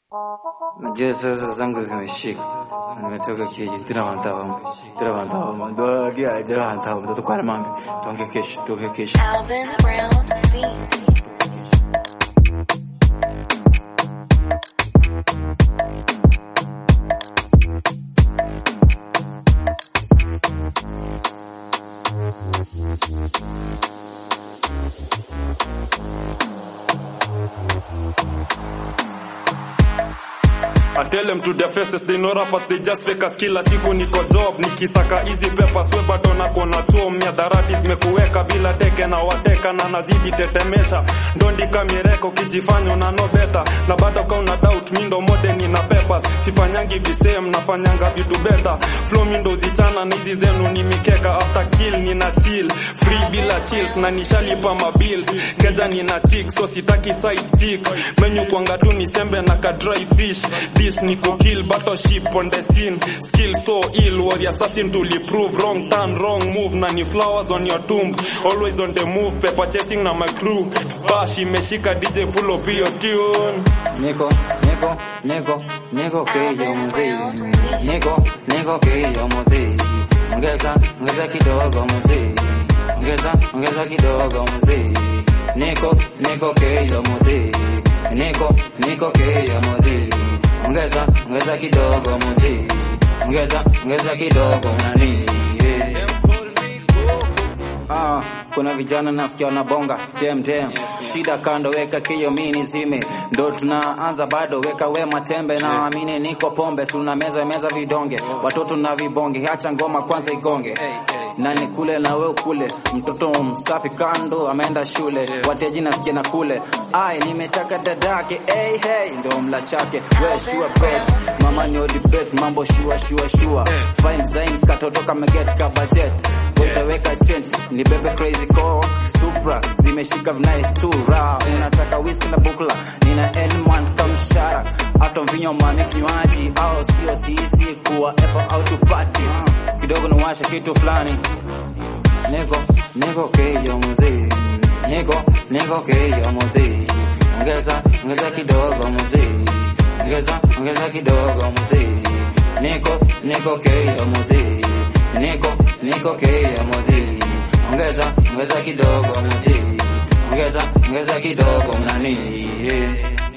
Najua sasa zangu zimeshika. Nimetoka kiji tiravantawa tiravantawa doagia tiravantawa mtoto kwa mambi tuonge kesho tuonge kesho Alvin Brown Beats. I tell them to their faces they know rappers they just fake us kila siku niko job nikisaka hizi pepa sweba tona kona chuo miadharati zimekuweka bila teke na wateka na nazidi tetemesha ndondika mireko kijifanya una no better na bado ka una doubt mi ndo modern na peppers sifanyangi visem nafanyanga vitu better flow mi ndo zichana na hizi zenu ni mikeka after kill nina chill free bila chills na nishalipa mabills keja nina chick so sitaki side chick menyu kwanga tu ni sembe na ka dry fish this ni kill battleship on the scene skill so ill warrior assassin to prove wrong turn wrong move na ni flowers on your tomb always on the move paper chasing na my crew bash imeshika DJ pull up your tune Niko niko niko niko keyo muziki Niko niko keyo muziki Ongeza ongeza kidogo muziki Ongeza ongeza kidogo muziki Niko niko keyo muziki Niko niko keyo muziki Ongeza ongeza kidogo muziki Ongeza ongeza kidogo nani yeah. Ah, kuna vijana nasikia wanabonga dem dem, shida kando, weka kio mini zime, ndo tunaanza bado, weka wema tembe, na amini niko pombe, tuna meza meza vidonge, watoto na vibonge, acha ngoma kwanza igonge na nikule na we kule, mtoto msafi kando ameenda shule, wateji nasikia na kule, ai nimetaka dadake, hey hey, ndo mla chake, we sure bet, mama ni odi bet, mambo shua shua shua, fine design katoto kama get ka budget, utaweka change, ni bebe crazy call, supra zimeshika nice tu ra, unataka whisky na bukla, nina elman kamshara, hata mvinyo mami kinywaji, au sio sisi kuwa apple au tu parties, kidogo niwashe kitu fulani niko niko keyo muziki niko niko keyo muziki ongeza ongeza kidogo muziki ongeza ongeza kidogo muziki niko niko keyo muziki niko niko keyo muziki ongeza ongeza kidogo muziki ongeza ongeza kidogo nani yeah.